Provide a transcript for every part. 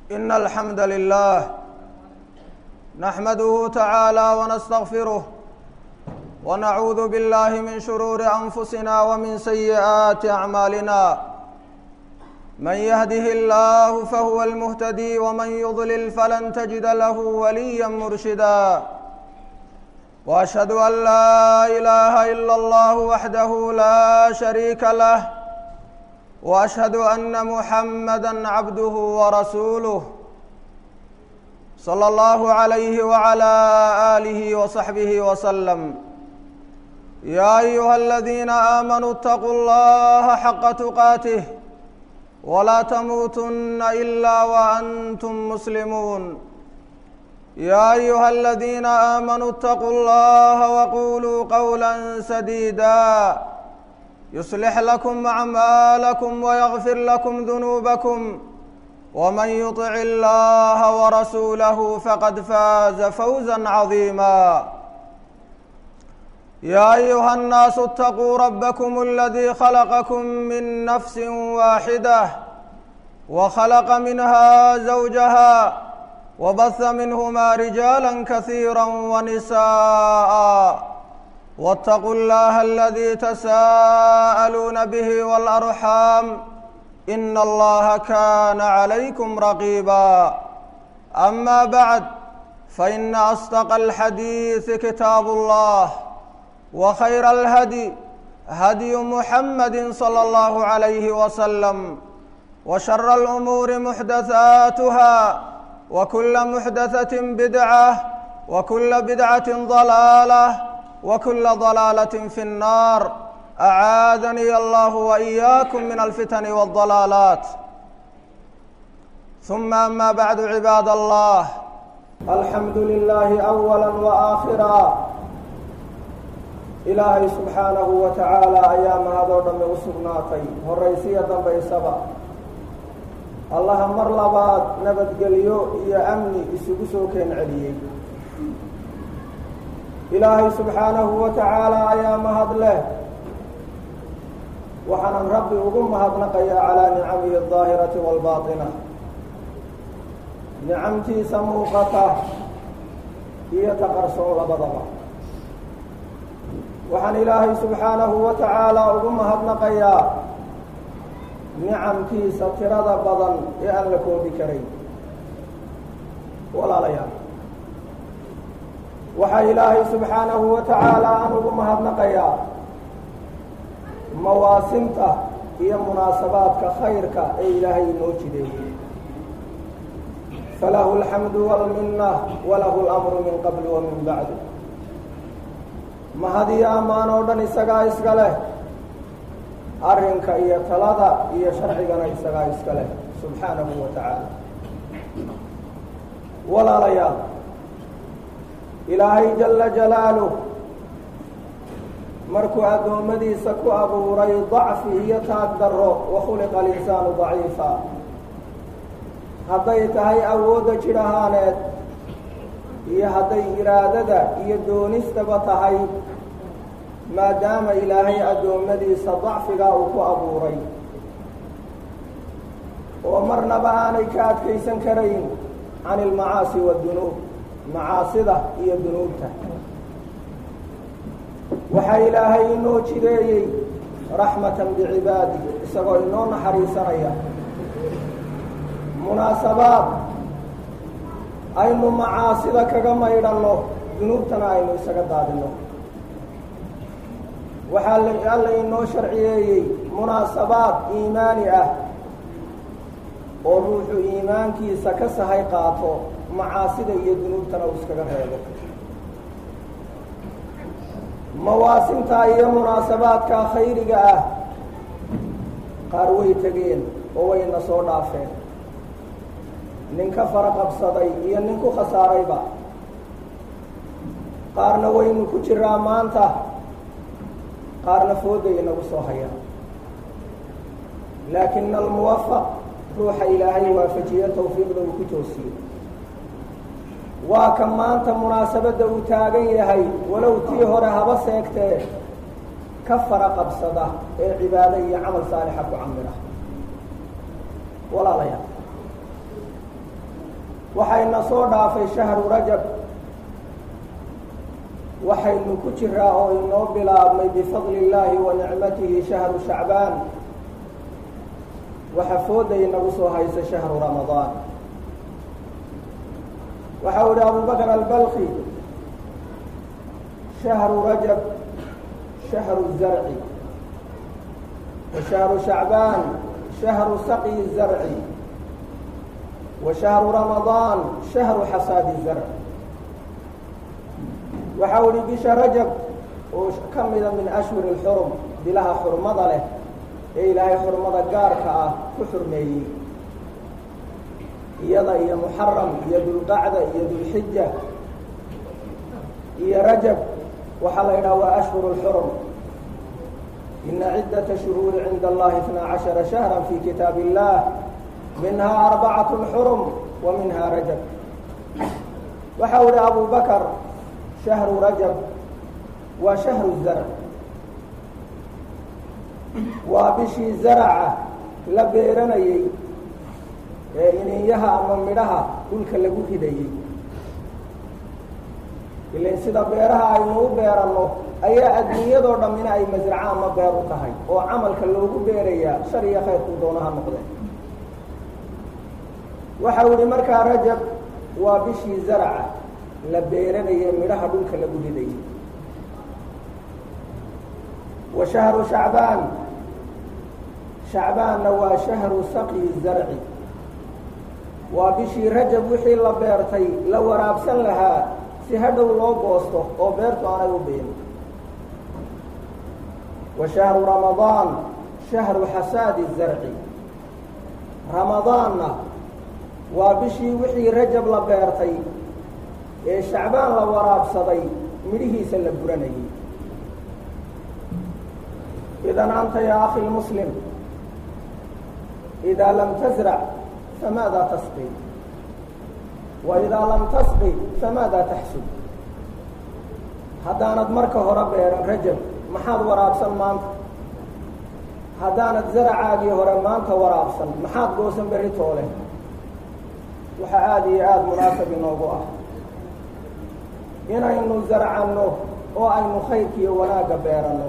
إن الحمد لله نحمده تعالى ونستغفره ونعوذ بالله من شرور أنفسنا ومن سيئات أعمالنا من يهده الله فهو المهتدي ومن يضلل فلن تجد له وليا مرشدا واشهد ان لا اله الا الله وحده لا شريك له واشهد ان محمدا عبده ورسوله صلى الله عليه وعلى اله وصحبه وسلم يا ايها الذين امنوا اتقوا الله حق تقاته ولا تموتن الا وانتم مسلمون يا ايها الذين امنوا اتقوا الله وقولوا قولا سديدا يصلح لكم اعمالكم ويغفر لكم ذنوبكم ومن يطع الله ورسوله فقد فاز فوزا عظيما يا ايها الناس اتقوا ربكم الذي خلقكم من نفس واحده وخلق منها زوجها وبث منهما رجالا كثيرا ونساء واتقوا الله الذي تساءلون به والارحام ان الله كان عليكم رقيبا اما بعد فان اصدق الحديث كتاب الله وخير الهدي هدي محمد صلى الله عليه وسلم وشر الامور محدثاتها وكل محدثه بدعه وكل بدعه ضلاله وكل ضلاله في النار اعاذني الله واياكم من الفتن والضلالات ثم اما بعد عباد الله الحمد لله اولا واخرا ilaahay subxaanahu wa tacaala ayaa mahadoo dhamme u sugnaatay horaysiya dambaysaba allaha mar labaad nabadgelyo iyo amni isugu soo keen celiyey ilaahay subxaanahu wa tacaala ayaa mahad leh waxaanan rabbi ugu mahadnaqayaa calaa nicamihi aldaahirati waalbaatina nicamtiisa muuqata iyo taqarsoon labadaba waxaan ilaahay subxaanahu wa tacaala ugu mahadnaqayaa nicamkiisa tirada badan ee aan la koobi karayn walaalayaal waxaa ilaahay subxaanahu wa tacaala aan ugu mahadnaqayaa mawaasimta iyo munaasabaadka khayrka ee ilaahay inoo jideeyey falahu alxamdu walminna walahu lamru min qabli wa min bacdi mahad iyo ammaan oo dhan isagaa iska leh arrinka iyo talada iyo sharcigana isagaa iska leh subxaanahu wa tacaala walaalayaal ilaahay jala jalaaluh markuu addoommadiisa ku abuuray dacfi iyo taag darro wa khuliqa alinsaanu daciifa hadday tahay awoodda jidh ahaaneed iyo hadday iraadada iyo doonistaba tahay maadaama ilaahay addoommadiisa dacfigaa uu ku abuuray oo marnaba aanay ka adkaysan karayn can ilmacaasi wadunuub macaasida iyo dunuubta waxaa ilaahay inoo jideeyey raxmatan bicibaadi isagoo inoo naxariisanaya munaasabaad aynu macaasida kaga maydhanno dunuubtana aynu isaga daadinno waxaa alla inoo sharciyeeyey munaasabaad iimaani ah oo ruuxu iimaankiisa ka sahay qaato macaasida iyo dunuubtana uu iskaga reebo mawaasinta iyo munaasabaadka khayriga ah qaar way tegeen oo wayna soo dhaafeen nin ka fara qabsaday iyo nin ku khasaarayba qaarna waynu ku jiraa maanta qaarna fooday inagu soo haya laakina almuwafaq ruuxa ilaahay waafajiye tawfiiqda uu ku toosiye waa ka maanta munaasabadda uu taagan yahay walow tii hore haba seegtee ka fara qabsada ee cibaado iyo camal saalixa ku camira walaalayaal waxayna soo dhaafay shahru rajab waxaynu ku jiraa oo inoo bilaabmay bifadli illaahi wa nicmatihi shahru shacbaan waxa fooda inagu soo haysa shahru ramadaan waxa u ihi abu bakr albalki shahru rajab shahru zarci wa shahru shacbaan shahru saqyi zarci wa shahru ramadaan shahru xasaadi zarc waxa u ihi bisha rajab oo ka mida min ashhuri lxurum bilaha xurmada leh ee ilaahay xurmada gaarka ah ku xurmeeyey iyada iyo muxaram iyo dulqacda iyo dulxija iyo rajab waxaa la yidhaha waa ashhur lxurum ina ciddata shuhuuri cinda allahi itnaa cashara shahra fi kitaab illah minhaa arbacatu xurum wa minha rajab waxa u ihi abu bakr shahru rajab waa shahru zarc waa bishii zaraca la beeranayey ee ininyaha ama midhaha dhulka lagu ridayey ilan sida beeraha aynu u beeranno ayaa adduunyadoo dhammina ay masraco ama beer u tahay oo camalka loogu beerayaa shar iyo khayrkuu doonaha noqde waxa u ihi markaa rajab waa bishii zaraca la beeranayey midhaha dhulka lagu ridayey wa shahru shacbaan shacbaanna waa shahru saqyi zarci waa bishii rajab wixii la beertay la waraabsan lahaa si hadhow loo goosto oo beertu aanay u biin wa shahru ramadaan shahru xasaadi zarci ramadaanna waa bishii wixii rajab la beertay ee shacbaan la waraabsaday midhihiisa la buranayay idan anta yaa akhi lmuslim idaa lam tasrac famaada tasqi wa idaa lam tasqi famaada taxsud haddaanad marka hore beeran rajab maxaad waraabsan maanta haddaanad zaracaagii hore maanta waraabsan maxaad goosan berri toole waxaa aada iyo aada munaasab inoogu ah inaynu zarcanno oo aynu khayrkiiyo wanaagga beeranno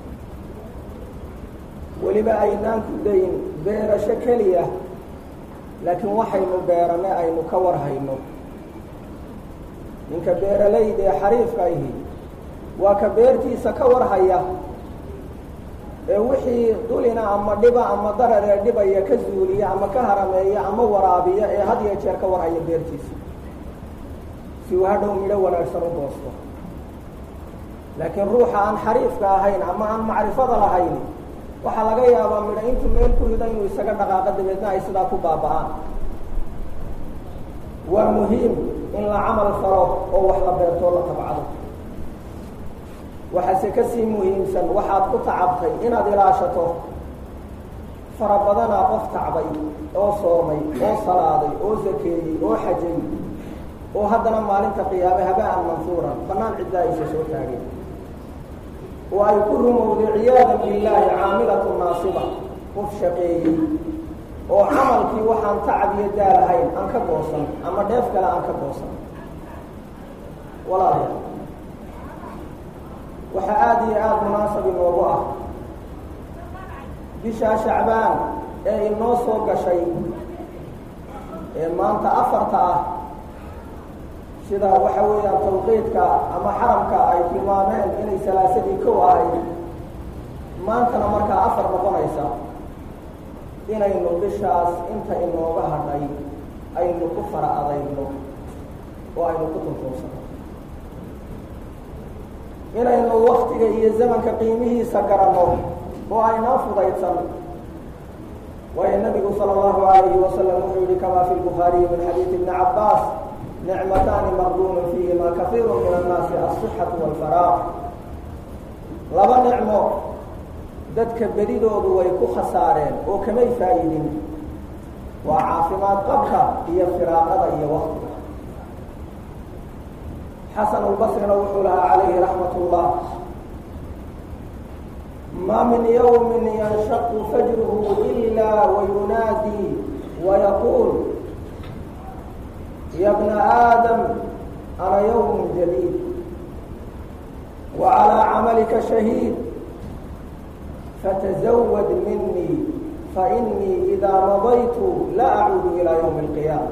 weliba aynaan ku dayn beerasho keliya laakiin waxaynu beeranne aynu ka war hayno ninka beeralayda ee xariifka ahi waa ka beertiisa ka war haya ee wixii dulina ama dhiba ama darar ee dhibaya ka zuuliya ama ka harameeya ama waraabiya ee had iyo jeer ka war haya beertiisa si uu hadhow midho wanaagsan u goosto laakiin ruuxa aan xariifka ahayn ama aan macrifada lahayn waxaa laga yaabaa midho intuu meel ku rido inuu isaga dhaqaaqo dabeedna ay sidaa ku baaba'aan waa muhiim in la camal falo oo wax la beertoo la tabcado waxaase kasii muhiimsan waxaad ku tacabtay inaad ilaashato fara badanaa qof tacbay oo soomay oo salaaday oo sakeeyey oo xajay oo haddana maalinta qiyaame habaan mansuuran bannaan ciddaa aysa soo taageen oo ay ku rumowday ciyaadan billaahi caamilatu naasiba qof shaqeeyey oo camalkii waxaan tacab iyo daal ahayn aan ka goosan ama dheef kale aan ka goosan walaalayaal waxaa aada iyo aada munaasab inoogu ah bishaa shacbaan ee inoo soo gashay ee maanta afarta ah sida waxa weeyaan tawqiidka ama xaramka ay tilmaameen inay salaasadii kow ahayd maantana markaa afar noqonaysa inaynu bishaas inta inooga hadhay aynu ku fara adayno oo aynu ku tuntuunsano inaynu waktiga iyo zamanka qiimihiisa garanno oo aynaa fudaydsan waayo nabigu sala allahu alayhi wasalam wuxuu yihi kamaa fi lbukhaariyi min xadiidi ibni cabbaas nicmataani maqduunu fiihima kafiiru min annaasi alsixatu walfaraaq laba nicmo dadka bedidoodu way ku khasaareen oo kamay faa'idin waa caafimaad qabka iyo firaaqada iyo waktiga xasan albasrina wuxuu lahaa calayhi raxmat ullah ma min yawmin yanshaqu fajruhu ila wayunaadii wayaquul ya bna aadam ana yawm jadiid wa calىa camalika shahiid fatazawad minii fainii idaa madaytu la acuudu ilaa ywmi اlqiyaama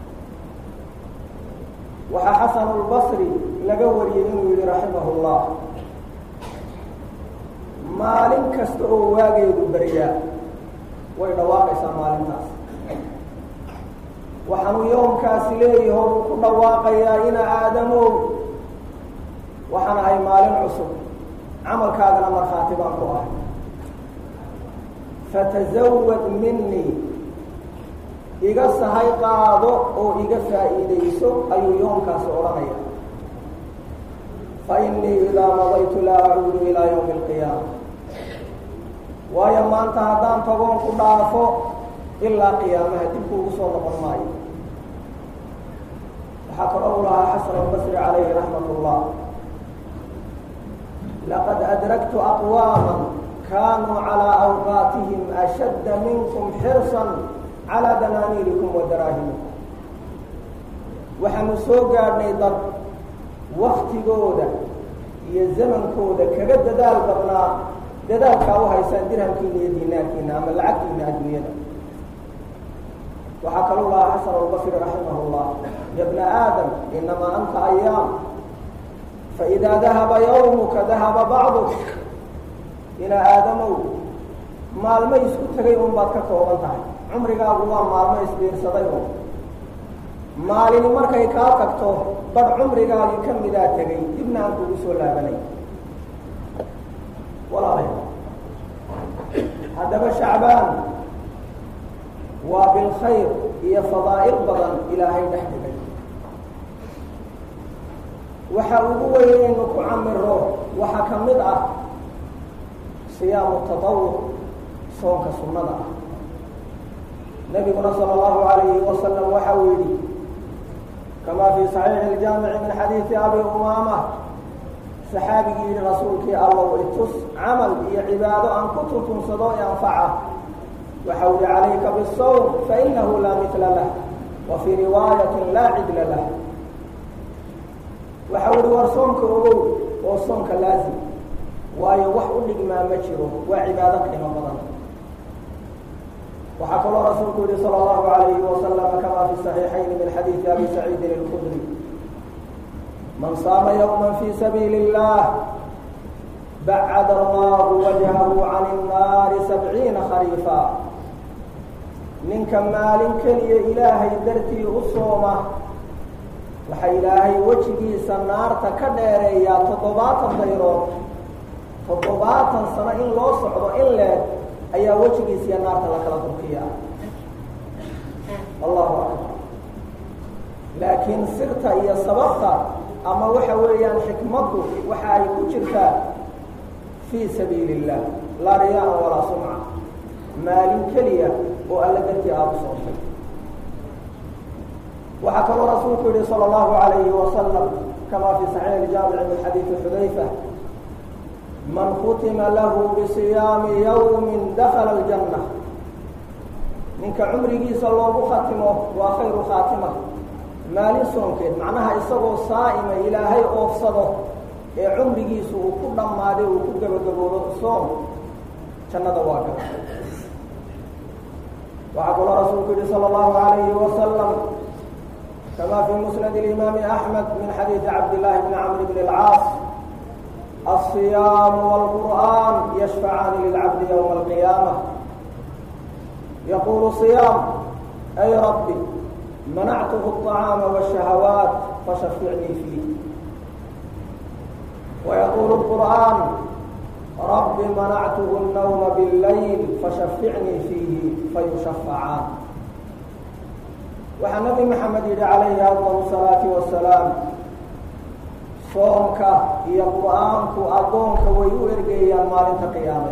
waxaa xasan اlbasri laga wariyey inuu yihi raximah اllah maalin kasta oo waageedu beryaa way dhawaaqaysaa maalintaas waxaanuu yoomkaasi leeyaho uu ku dhawaaqayaa ina aadamow waxaan ahay maalin cusub camalkaagana markhaati baan ku ahay fatazawad minii iga sahay qaado oo iga faa'iidayso ayuu yoomkaasi odhanaya fa inii idaa madaytu laa acuudu ilaa ywmi alqiyaama waayo maanta haddaan tagoon ku dhaafo ilaa qiyaamaha dib kuugu soo noqon maayo waxaa kaloo u lahaa xasan albasri calayhi raxmat ullah laqad adraktu aqwaama kaanuu calىa awqaatihim ashadda minkum xirsan calaa danaaniirikum wa daraahimikum waxaanu soo gaadhnay dad waktigooda iyo zamankooda kaga dadaal badnaa dadaalkaa u haysaan dirhamkiina iyo diinaarkiina ama lacagtiina adduunyada waxaa kaluu lahaa xasan albasri raximah اllah ya bna aadam inamaa anta ayaam faidaa dahaba yawmuka dahaba bacduk ina aadamow maalmo isku tegay un baad ka kooban tahay cumrigaagu waa maalmo isbiirsaday un maalini markay kaa tagto badh cumrigaagii ka midaa tegay dibna aan kugu soo laabanay walaalay haddaba shacbaan waa bilkhayr iyo fadaa'il badan ilaahay dhex dhigay waxa ugu weyn inaynu ku camiro waxaa ka mid ah siyaamu tatawuc soonka sunnada ah nabiguna sala allahu alayhi wasalam waxa uu yidhi kamaa fii saxiixi iljaamici min xadiidi abi umaama saxaabigii yihi rasuulkii allow itus camal iyo cibaado aan ku tuntunsado ee anfaca waxa u yihi calayka bisawm fainahu laa mitla lah wa fii riwaayatin laa cidla lah waxa u yihi war soomka ogow oo soonka laazim waayo wax u dhigmaa ma jiro waa cibaado qiimo badan waxaa kaloo rasuulku yihi salى اllahu alayhi wasalam kama fi صaxiixayn min xadiidi abi saciidin اlkudri man saama ywma fi sabiili اllah bacad allahu wajhahu can الnaari sabciina khariifa ninka maalin keliya ilaahay dartii u sooma waxa ilaahay wejigiisa naarta ka dheereeyaa toddobaatan dayrood toddobaatan sano in loo socdo in leeg ayaa wejigiisa iyo naarta la kala durkiya allahu akbar laakiin sirta iyo sababta ama waxa weeyaan xikmaddu waxa ay ku jirtaa fii sabiili illah laa riyaa-an walaa sumca maalin keliya oo alla dartii aada u soontay waxaa kaloo rasuulku yihi salى اllahu alayhi wasalam kama fi saxiix iljaamici min xadiidi xudayfa man khutima lahu bisiyaami yawmi dakala aljanna ninka cumrigiisa loogu khatimo waa khayru khaatima maalin soonkeed macnaha isagoo saa'ima ilaahay oofsado ee cumrigiisu uu ku dhammaaday uu ku gabagaboodo soom jannada waa gala waxaa kaloo rasuulku yihi salى اllahu alayhi wasalam kama fi musnad اlimaami axmed min xadiidi cabdillahi bni camr bn اlcaas الصyam والqur'an yشfcaani lilcabdi ywma اlqiyaamة yaqulu صiyaam ay rabbi manactuhu الطacaama والشhahawaat fashaficnii fiih وyaqulu الqur'an rabbi manactuhu الnawma bاllayl fashaficnii fiihi fayushafacaan waxaa nabi maxamed yihi calayhi afضل الصalaaةi وaسalaam soomka iyo qur-aanku addoonka way u ergeeyaan maalinta qiyaame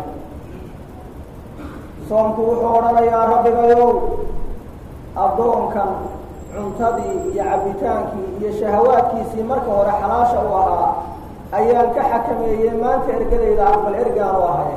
soomku wuxuu odhanayaa rabbigayow addoonkan cuntadii iyo cabbitaankii iyo shahawaadkiisii marka hore xalaasha u ahaa ayaan ka xakameeyey maanta ergadayda aqbal ergaanu ahay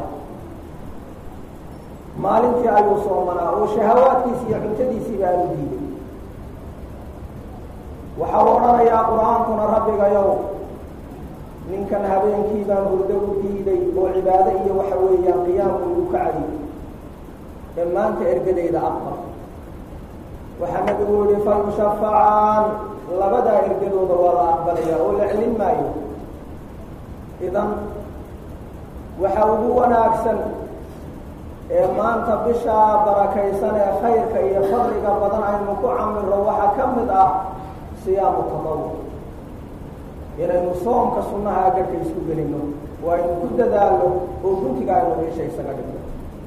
maalintii ayuu soomanaa oo shahawaadkiisi iyo cuntadiisiiba aanu diiday waxau odhanayaa qur-aankuna rabbigayow ninkan habeenkii baan hurdo u diiday oo cibaado iyo waxa weeyaan qiyaamku igu ka cadiy ee maanta ergadayda aqbal waxaa nabigu yihi fayushafacaan labadaa ergadooda waa la aqbalayaa oo la celin maayo idan waxa ugu wanaagsan ee maanta bishaa barakaysan ee khayrka iyo fadliga badan aynu ku camiro waxaa ka mid ah siyaamu tadawuc inaynu soomka sunnaha garhka isku gelino oo aynu ku dadaalno oo guntiga aynu meesha isaga dhigno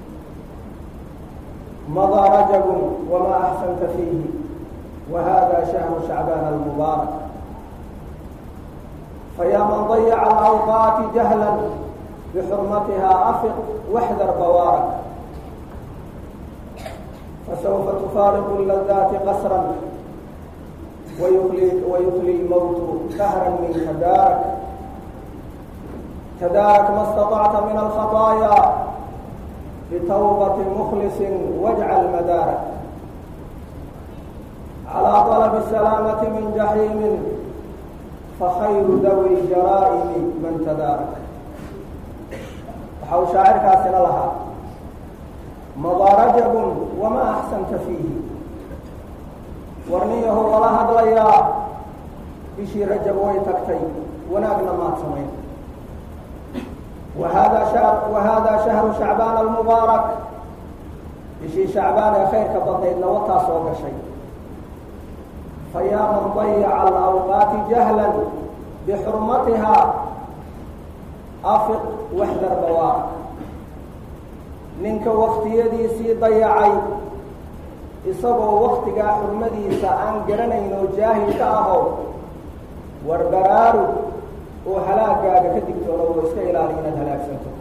madaa rajabun wamaa axsanta fiihi wa hada shahru shacbaan almubaarak fayaa man dayaca alawqaati jahlan bixurmatiha afiq waxdar bawaarak fasawfa tufaariqu ladaati qasran ويخلي, ويخلي الموت دهرا منك دارك تدارك ما استطعت من الخطايا بتوبة مخلص واجعل مدارك على طلب السلامة من جحيم فخير ذوي الجرائم من تدارك وحو شاعر كاسنا لها مضى رجب وما أحسنت فيه warniyaho lala hadlayaa bishii rajab way tagtay wanaagna maad samayn wahada ha wa hada shahru shacbaan almubaarak bishii shacbaan ee khayrka badnaydna wataa soo gashay fayaa man dayaca alawqaati jahlan bixurmatiha afiq waxdar bawaarak ninka waktiyadiisii dayacay isagoo waktigaa xurmadiisa aan garanayn oo jaahil ka aho war baraarug oo halaagaaga ka digtoono oo iska ilaali inaad halaagsanto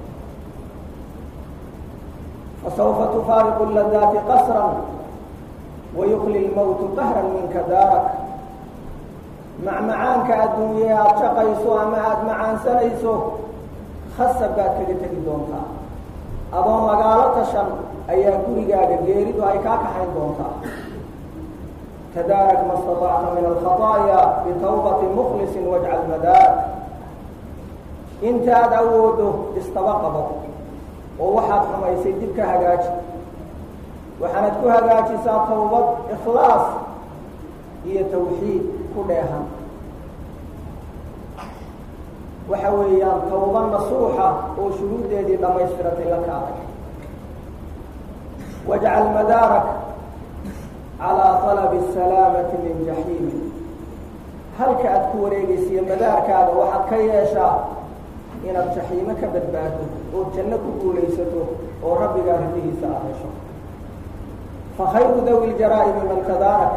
fasawfa tufaariqu ladaati qasran wayukli lmowtu qahran minka daarak macmacaanka adduunye aada shaqayso ama aada macaansanayso khasab baad kaga tegi doontaa adoo magaalo tashan ayaa gurigaaga geeridu ay kaa kaxayn doontaa tadaarak ma staطacta min alkhaطaaya bitawbati muklisin wajcal madaarak intaad awoodo istaba qabo oo waxaad xumaysay dib ka hagaaji waxaanad ku hagaajisaa tawbad ikhlaas iyo tawxiid ku dheehan waxa weeyaan tawba nasuuxa oo shuruuddeedii dhamaystiratay la kaaday wajcal madaarak calaa talabi asalaamati min jaxiimi halka aad ku wareegaysiiyo madaarkaaga waxaad ka yeeshaa inaad jaxiimo ka badbaado oo janno ku guulaysato oo rabbigaa ridihiisa aad hesho fakhayru dawi ljaraa'imi man tadaarak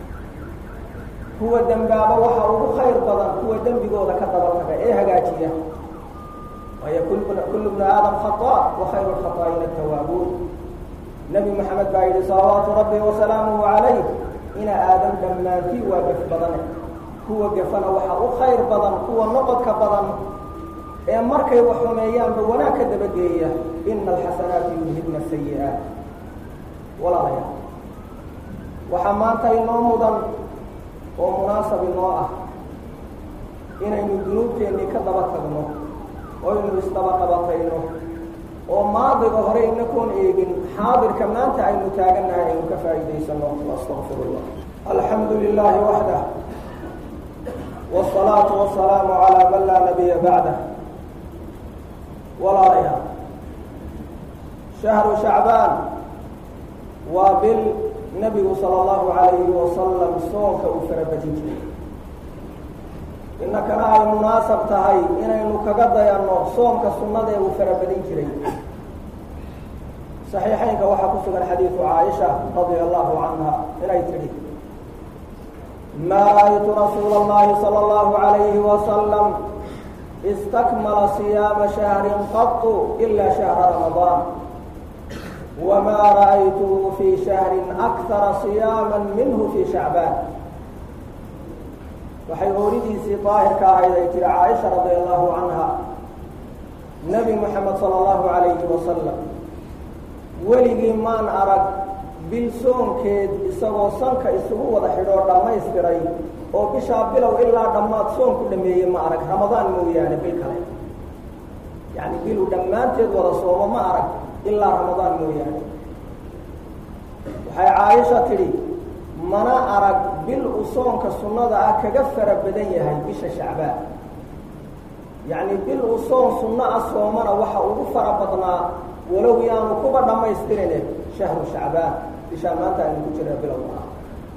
kuwa dembaaba waxa ugu khayr badan kuwa dembigooda ka daba taga ee hagaajiya waayo kullu bnu aadam khaطaa wa khayru lkhaطaa'ina tawaabuun nebi moxamed baa yidhi salawaatu rabbi wasalaamuhu calayh ina aadam dhammaantii waa gef badane kuwa gefana waxa u khayr badan kuwa noqodka badan ee markay wax xumeeyaanba wanaag ka dabageeya ina alxasanaati yudhibna sayi'aat walaalayaal waxaa maanta inoo mudan oo munaasab inoo ah inaynu dunuubteennii ka daba tagno oo aynu isdaba qabatayno oo maadiga hore inakoon eegin xaadirka maanta aynu taagannahay aynu ka faa'iidaysano astaqfir llah alxamdu lilahi waxdah wsalaatu wasalaamu calaa man laa nabiya bacdah walaalayaal shahru shacbaan waa bil nabigu sala allahu calayhi wasalam soonka uu farabadin jiray innakana ay munaasab tahay inaynu kaga dayanno soomka sunnada ee uu farabadin jiray saxiixaynka waxaa ku sugan xadiidu caaisha radia allahu canha inay tidhi ma ra'aytu rasuula اllahi salى اllahu عalayhi wasalam istakmala siyaama shahrin qatu ila shahra ramadaan wma ra'aytuhu fi shahri akara siyaama minhu fi shacbaan waxay ooridiisii daahirka ahayd ay tiri caaisha radi allahu canha nebi moxamed sala allahu calayhi wasalam weligii maan arag bil soonkeed isagoo sanka isugu wada xidhoo dhammaystiray oo bishaa bilow ilaa dhammaad soon ku dhameeyey ma arag ramadaan mooyaane bil kale yacni bilu dhammaanteed wada soomo ma arag ilaa ramadaan mooyaane waxay caaisha tidhi mana arag bil uu soonka sunnada ah kaga fara badan yahay bisha shacbaan yacni bil uu soon sunno ah soomana waxa ugu fara badnaa walow yaanu kuba dhammaystirine shahru shacbaan bishaa maanta aynu ku jira bilowga ah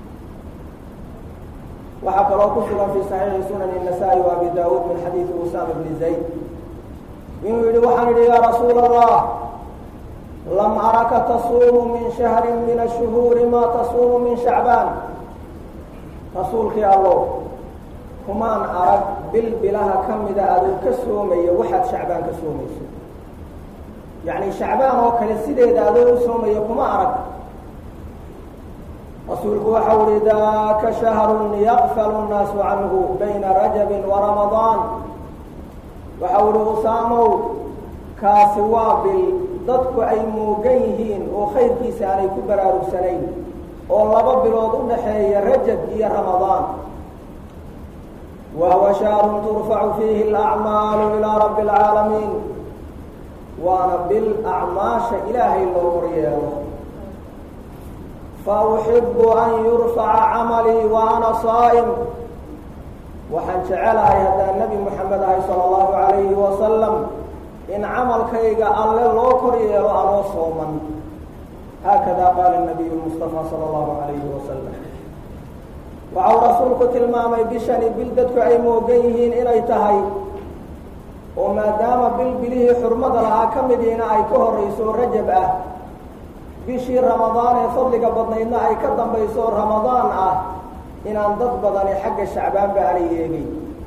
waxaa kaloo ku sugan fii saxiixi sunani الnasaa-i wa abi daawuud min xadiidi usaama bni zayd inuu yidhi waxaan idhi yaa rasuula allah lam araka tasuumu min shahri min ashuhuuri ma tasuumu min shacbaan rasuulkii allow kumaan arag bil bilaha ka mida aduu ka soomaya waxaad shacbaan ka soomayso yacni shacbaan oo kale sideeda adoo u soomaya kuma arag rasuulku waxau uhi daaka shahrun yaqfalu nnaasu canhu bayna rajabin wa ramadaan waxau uhi usaamow kaasi waa bil dadku ay moogan yihiin oo khayrkiisa aanay ku baraarugsanayn oo laba bilood u dhaxeeya rajab iyo ramadaan wa huwa shahrun turfacu fiihi alacmaalu ilaa rabbi alcaalamiin waana bil acmaasha ilaahay loo koryeelo fa uxibu an yurfaca camalii wa ana saa'im waxaan jecelahay haddaan nebi moxamed ahay sala allahu calayhi wasalam in camalkayga alle loo kor yeelo anoo sooman haakada qaala nabiyu lmustafa sala allahu calayhi wasalam waxau rasuulku tilmaamay bishani bil dadku ay moogan yihiin inay tahay oo maadaama bil bilihii xurmada lahaa ka midiina ay ka horrayso rajab ah bishii ramadaan ee fadliga badnaydna ay ka dambayso ramadaan ah inaan dad badani xagga shacbaanba aanay eegay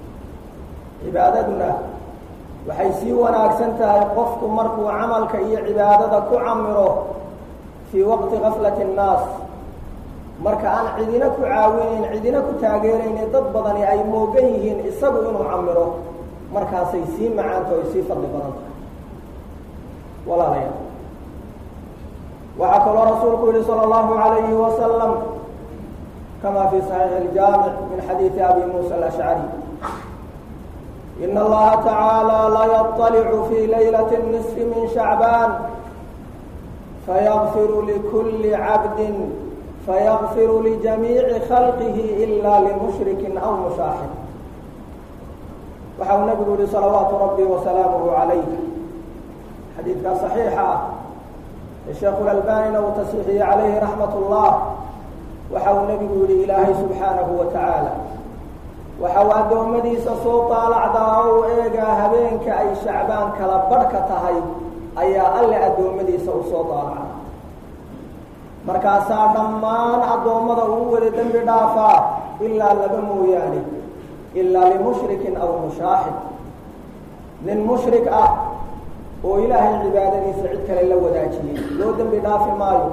cibaadaduna waxay sii wanaagsan tahay qofku markuu camalka iyo cibaadada ku camiro fii waqti gaflati annaas marka aan cidina ku caawinayn cidina ku taageerayne dad badani ay moogan yihiin isagu inuu camiro markaasay sii macaanto ay sii fadli badan tahay walaalayaal waxaa kaloo rasuulku yihi salى اllahu عalayhi wasalam kama fi صaxiixi اljaamic min xadiidi abi muusa alashcari in allaha tacaalى layaطalicu fi laylaة الnisfi min shacbaan fayغfiru likuli cabdi fayغfiru lijamiici khalqihi ila limushriki aw mushaaxin waxa uu nabigu yihi salawaatu rabbi wasalaamuhu calayh xadiidkaa صaxiixa ah sheekhu lalbanina uu tasxiixiyey calayhi raxmat ullah waxa uu nebigu yihi ilaahay subxaanahu wa tacaala waxa uu addoommadiisa soo daalacdaa oo u eegaa habeenka ay shacbaan kala badhka tahay ayaa alle addoommadiisa u soo daalacda markaasaa dhammaan addoommada uu wada dembi dhaafaa ilaa laba mooyaane ilaa limushrikin aw mushaaxid nin mushrik ah oo ilaahay cibaadadiisa cid kale la wadaajiyey loo dembi dhaafi maayo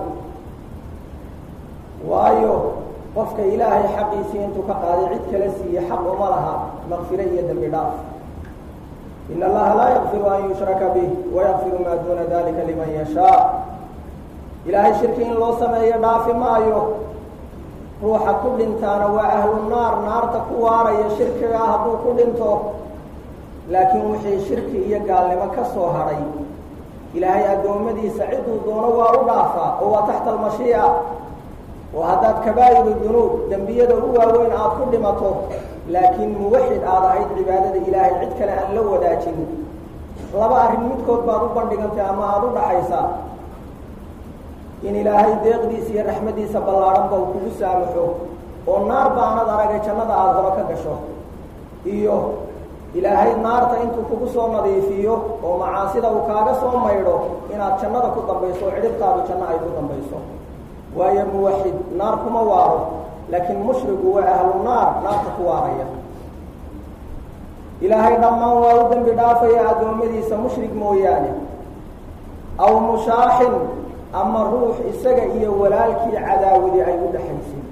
waayo qofka ilaahay xaqiisii intuu ka qaaday cid kale siiye xaq uma laha maqfire iyo dembi dhaaf in allaha laa yakfiru an yushraka bih wayakfiru maa duuna dalika liman yashaa ilaahay shirki in loo sameeyo dhaafi maayo ruuxa ku dhintaana waa ahlu naar naarta ku waaraya shirkigaa hadduu ku dhinto laakiin wixii shirki iyo gaalnimo ka soo hadhay ilaahay addoommadiisa ciduu doono waa u dhaafaa oo waa taxta almashiica oo haddaad kabaa'iru dunuub dembiyada u waaweyn aada ku dhimato laakiin muwaxid aad ahayd cibaadada ilaahay cid kale aan la wadaajin laba arrin midkood baad u bandhigantay ama aada u dhaxaysaa in ilaahay deeqdiisa iyo raxmaddiisa ballaadhanba uu kugu saamaxo oo naar baanad aragay jannada aada hore ka gasho iyo ilaahay naarta intuu kugu soo nadiifiyo oo macaasida uu kaaga soo maydho inaad jannada ku dambayso oo cidhibtaadu janno ay ku dambayso waayo muwaxid naar kuma waaro laakiin mushrigu waa ahlu naar naarta ku waaraya ilaahay dhammaan waa u dembi dhaafaya addoommadiisa mushrik mooyaane aw mushaaxin ama ruux isaga iyo walaalkii cadaawadi ay u dhexaysay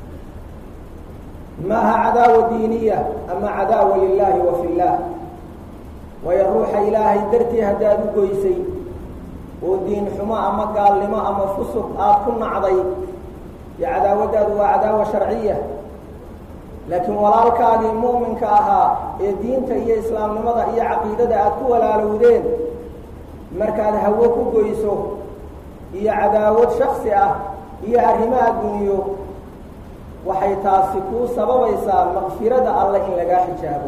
maaha cadaawa diiniya ama cadaawa lilaahi wa fi llah waayo ruuxa ilaahay dartii haddaad u goysay oo diin xumo ama gaalnimo ama fusuq aada ku nacday iyo cadaawaddaadu waa cadaawa sharciya laakiin walaalkaagii mu'minka ahaa ee diinta iyo islaamnimada iyo caqiidada aad ku walaalowdeen markaad hawo ku goyso iyo cadaawad shaksi ah iyo arrimo adduunyo waxay taasi kuu sababaysaa maqfirada alle in lagaa xijaabo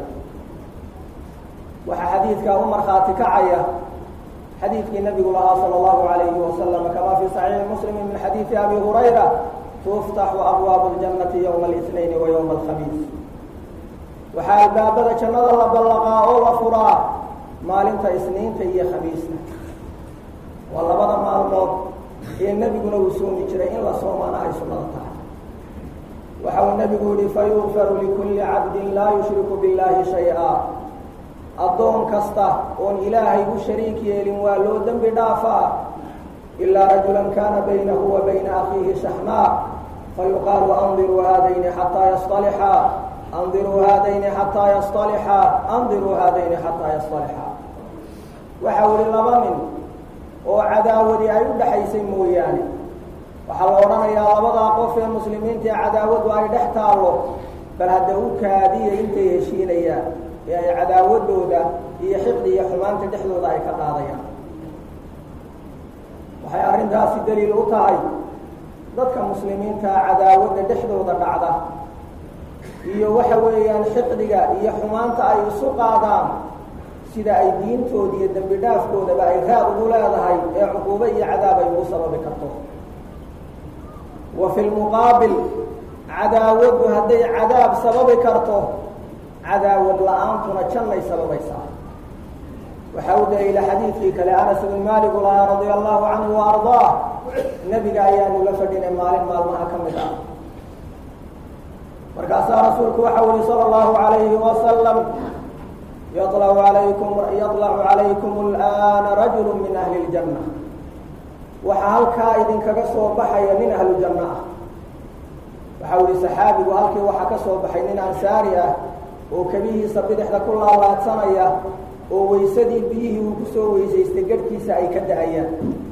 waxaa xadiidkaa u markhaati kacaya xadiidkii nabigu lahaa salى اllahu alayhi wasalam kama fii صaxiixi muslimi min xadiidi abi hurayra tuftaxu abwaabu اljannati ywma اlاثnayn wa ywma alkhamiis waxaa albaabada jannada la ballaqaa oo la furaa maalinta isniinta iyo khamiista waa labada maalmood ee nebiguna uu soomi jiray in la soomana ay sunnada tahay waxa uu nebigu yihi fayugfaru likulli cabdin laa yushriku biاllahi shayئa addoon kasta oon ilaahay u shariik yeelin waa loo dembi dhaafaa ilaa rajulan kana baynahu wa bayna akhiihi shaxmaa fayuqaalu andiruu haadayni xataa yasطalixaa andiruu haadayni xataa yasطalixaa andiruu haadayni xataa yasطalixaa waxa uli laba nin oo cadaawadi ay u dhexaysay mooyaane waxaa la odhanayaa labadaa qof ee muslimiinta ee cadaawadu ay dhex taallo bal hadda u kaadiya intay heshiinayaan ee ay cadaawadooda iyo xiqdi iyo xumaanta dhexdooda ay ka qaadayaan waxay arrintaasi daliil u tahay dadka muslimiintaa cadaawadda dhexdooda dhacda iyo waxa weeyaan xiqdiga iyo xumaanta ay isu qaadaan sida ay diintooda iyo dembi dhaafkoodaba ay raad ugu leedahay ee cuquubo iyo cadaab ay ugu sababi karto wa fi lmuqaabil cadaawaddu hadday cadaab sababi karto cadaawad la-aantuna jannay sababaysaa waxaa u daliila xadiidkii kale anas ibn maaligu lahaa radia allahu canhu wa ardaah nebiga ayaanu la fadhinay maalin maalmaha ka mid ah markaasaa rasuulku waxau yihi sala allahu alayhi wasalam yaطlacu alaykum yaطlacu calaykum alana rajulu min ahli اljanna waxaa halkaa idinkaga soo baxaya nin ahlu janno ah waxau yihi saxaabigu halkii waxaa ka soo baxay nin ansaari ah oo kebihiisa bidixda ku laalaadsanaya oo waysadii biyihii uu kusoo weysaystay garhkiisa ay ka da-ayaan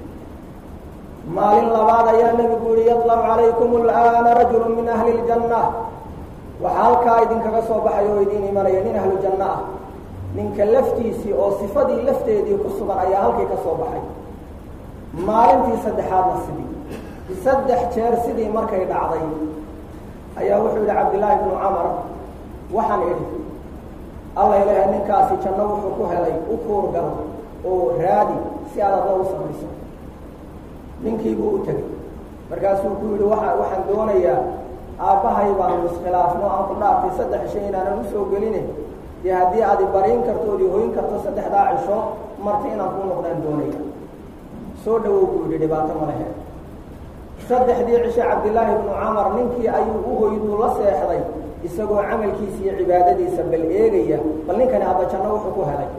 maalin labaad ayaa nebigu yihi yaطlacu calaykum alana rajulu min ahli اljanna waxaa halkaa idinkaga soo baxay oo idiin imanaya nin ahlu janno ah ninka laftiisii oo sifadii lafteedii ku sugan ayaa halkii ka soo baxay maalintii saddexaadna sidii saddex jeer sidii markay dhacday ayaa wuxuu yihi cabdillaahi bnu camar waxaan idhi alla ilaha ninkaasi janno wuxuu ku helay u kuurgal oo raadi si aad adla u samayso ninkiibuu u tegey markaasuu ku yihi waa waxaan doonayaa aabbahay baanu iskhilaafno aan ku dhaartay saddex shay inaanan usoo geline dee haddii aad ibariin karto ood ihoyn karto saddexdaa cisho marti inaan kuu noqdaan doonaya soo dhawow buu yihi dhibaato ma lehe saddexdii cishe cabdillaahi bnu camar ninkii ayuu u hoyduu la seexday isagoo camalkiisa iyo cibaadadiisa bal eegaya bal ninkani hadda janno wuxuu ku helay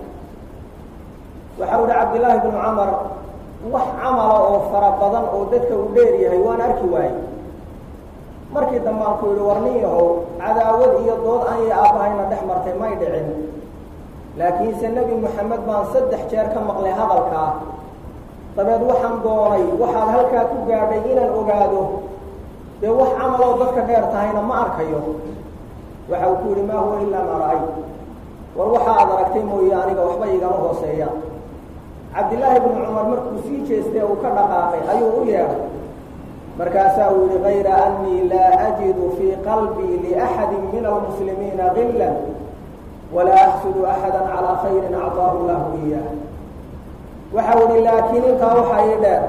waxa u hi cabdillaahi bnu camar wax camala oo fara badan oo dadka uu dheer yahay waan arki waayey markii dambe aan ku yidhi war nin yahow cadaawad iyo dood aan iyo aabbahayna dhex martay may dhicin laakiinse nebi moxamed baan saddex jeer ka maqlay hadalkaa dabeed waxaan doonay waxaad halkaa ku gaadhay inaan ogaado dee wax camaloo dadka dheer tahayna ma arkayo waxa uu ku yidhi maa huwa ilaa maa ra'ay war waxa aad aragtay mooye aniga waxba igama hooseeya cabdillaahi bnu cumar markuu sii jeestay uu ka dhaqaaqay ayuu u yeedhay markaasaa uu yihi gayra anii laa ajidu fii qalbii liaxadi min almuslimiina gila walaa axsudu axada calaa khayrin acطaahu llahu iyaah waxau ihi laakiin intaa waxaa ii dheer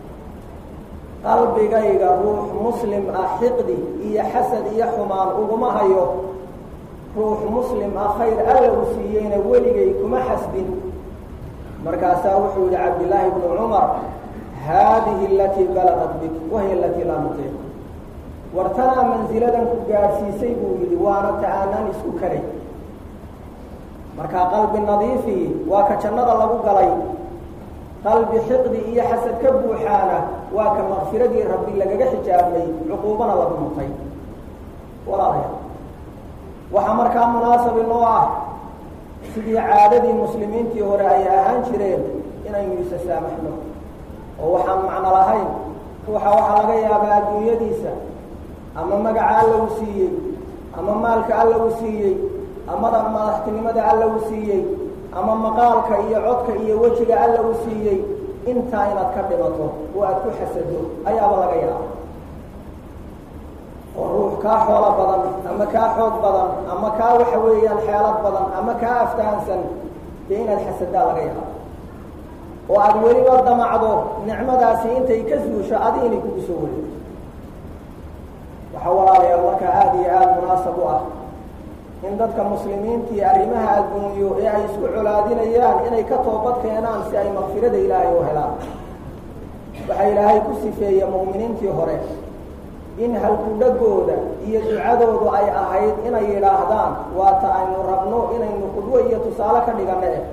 qalbigayga ruux muslim ah xiqdi iyo xasad iyo xumaan uguma hayo ruux muslim ah khayr alla u siiyeyna weligay kuma xasbin markaasaa wuxuu yihi cabdillaahi bnu cumar haadihi alatii balaqat bik wahiy alatii laa nutiiq war tanaa mansiladan ku gaadhsiisay buu yidhi waana ta aanaan isku karay markaa qalbi nadiifii waa ka jannada lagu galay qalbi xiqdi iyo xasad ka buuxaana waa ka makfiradii rabbi lagaga xijaabmay cuquubana lagu mutay walaalayaal waxaa markaa munaasabi noo ah sidii caadadii muslimiintii hore ay ahaan jireen inaynu isa saamaxno oo waxaan macno lahayn ruuxa waxaa laga yaabaa adduunyadiisa ama magaca alla u siiyey ama maalka alla uu siiyey amada madaxtinimada alla uu siiyey ama maqaalka iyo codka iyo wejiga alla uu siiyey intaa inaad ka dhimato oo aad ku xasado ayaaba laga yaaba oo ruux kaa xoolo badan ama kaa xoog badan ama kaa waxa weeyaan xeelad badan ama kaa aftahansan dee inaad xasadaa laga yaaba oo aada weliba damacdo nicmadaasi intay ka suusho adi inay kugu soo wareegto waxaa walaalayaal markaa aada iyo aada munaasab u ah in dadka muslimiintii arrimaha adduunyo ee ay isku colaadinayaan inay ka toobad keenaan si ay makfirada ilaahay u helaan waxaa ilaahay ku sifeeye mu'miniintii hore in halkudhagooda iyo ducadoodu ay ahayd inay yidhaahdaan waata aynu rabno inaynu qudwo iyo tusaale ka dhigana eh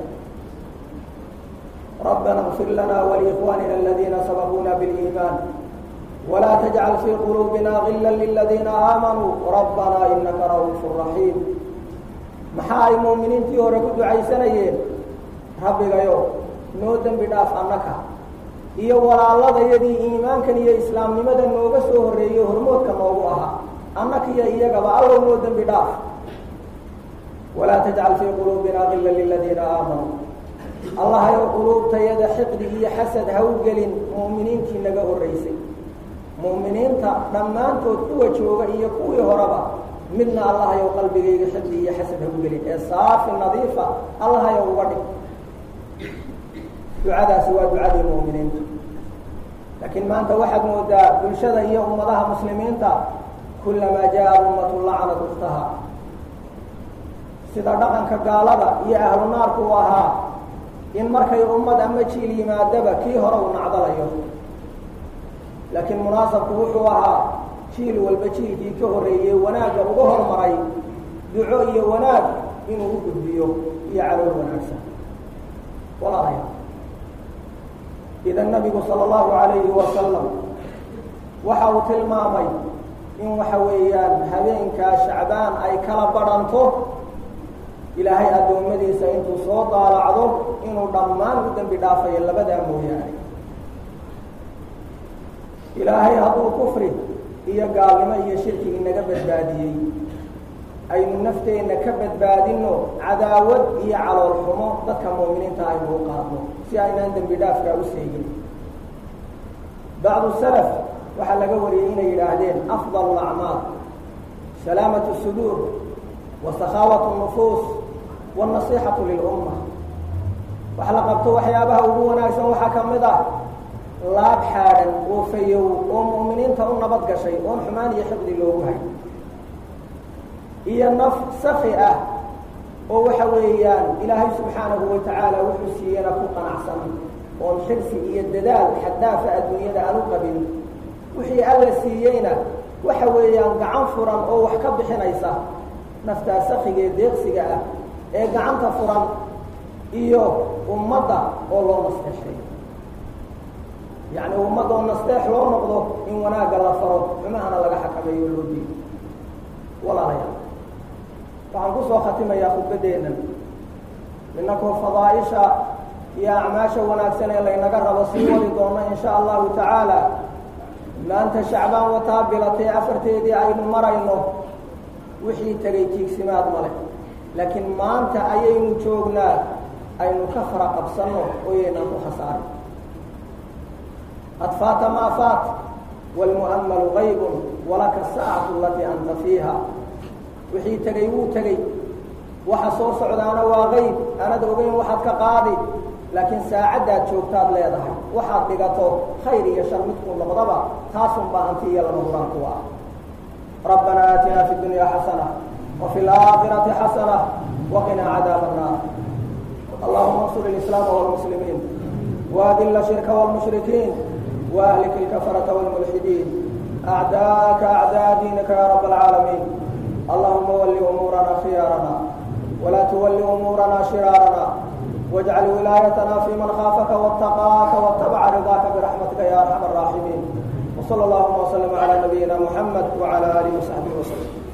rabbana اغfir lana waliikhwanina aladiina sabaquuna biاliimaan wla tajcal fii quluubina gila liladiina aamanuu rabbana inaka ra'uufu raxiim maxaa ay muuminiintii hore ku ducaysanayeen rabbigayo noo dembi dhaaf annaka iyo walaaladayadii iimaankan iyo islaamnimada nooga soo horreeyey hormoodka noogu ahaa annaka iyo iyagaba allow noo dembi dhaaf walaa tajcal fii quluubina gila liladiina aamanuu allahayow quluubtayada xiqdi iyo xasad ha u gelin mu'miniintii naga horraysay mu'miniinta dhammaantood kuwa jooga iyo kuwii horeba midna allahayow qalbigayga xifdi iyo xasad ha u gelin ee saafi nadiifa allahayow uga dhig ducadaasi waa ducadii mu'miniinta laakiin maanta waxaad moodaa bulshada iyo ummadaha muslimiinta kullamaa jaa ummatu lacanat ukhtaha sida dhaqanka gaalada iyo ahlu naarku u ahaa in markay ummad ama jiil yimaadaba kii hore uu nacdalayo laakiin munaasabku wuxuu ahaa jiil walba jiilkii ka horreeyey wanaagga uga hormaray duco iyo wanaag inuu u gudbiyo iyo calool wanaagsan walaalayaa idan nabigu sala allahu calayhi wasalam waxa uu tilmaamay in waxa weeyaan habeenkaa shacbaan ay kala badhanto ilaahay addoommadiisa intuu soo daalacdo inuu dhammaan u dembi dhaafayo labadaa mooyaane ilaahay hadduu kufri iyo gaalnimo iyo shirki inaga badbaadiyey aynu nafteenna ka badbaadino cadaawad iyo calool xumo dadka mu'miniinta aynu u qaadno si aynaan dembi dhaafkaa u seegin bacdu salaf waxaa laga wariyey inay yidhaahdeen afdal acmaal salaamatu suduur wa sakhaawat nufuus wاnasixatu lilumma wax la qabto waxyaabaha ugu wanaagsan waxaa ka mid ah laab xaadhan oo fayow oo mu'miniinta u nabad gashay oon xumaan iyo xiqdi loogu hay iyo naf safi ah oo waxa weeyaan ilaahay subxaanahu wa tacaala wuxuu siiyena ku qanacsan oon xirsi iyo dadaal xaddaafa adduunyada aan u qabin wixii alla siiyeyna waxa weeyaan gacan furan oo wax ka bixinaysa naftaa safiga ee deeqsiga ah ee gacanta furan iyo ummadda oo loo nasteexay yacni ummadda oo nasteex loo noqdo in wanaagga la faro xumahana laga xakameeyo loo diido walaalayaal waxaan kusoo khatimayaa khudbaddeennan innakoo fadaaisha iyo acmaasha wanaagsan ee laynaga rabo sii wadi doono in sha allahu tacaala maanta shacbaan wataa bilatay afarteedii aynu marayno wixii tegay tiigsimaad male laakiin maanta ayaynu joognaa aynu ka fara qabsanno ooyaynaan ku khasaarin qad faata maa faat wاlmu'amalu gaybun walaka saacatu alatii anta fiiha wixii tegay wuu tegey waxa soo socdaana waa qayb aanad ogeyn waxaad ka qaadi laakiin saacaddaad joogtaad leedahay waxaad dhigato khayr iyo shar midkuu noqdaba taasun baa hanti iyo lama huraan kuwa ah rabbana aatina fi dunya xasana وفي الآخرة حسنة وقنا عذاب النار اللهم انصر الإسلام والمسلمين وأذل الشرك والمشركين وأهلك الكفرة والملحدين أعداءك أعداء دينك يا رب العالمين اللهم ول أمورنا خيارنا ولا تول أمورنا شرارنا واجعل ولايتنا في من خافك واتقاك واتبع رضاك برحمتك يا أرحم الراحمين وصلى اللهم وسلم على نبينا محمد وعلى آله وصحبه وسلم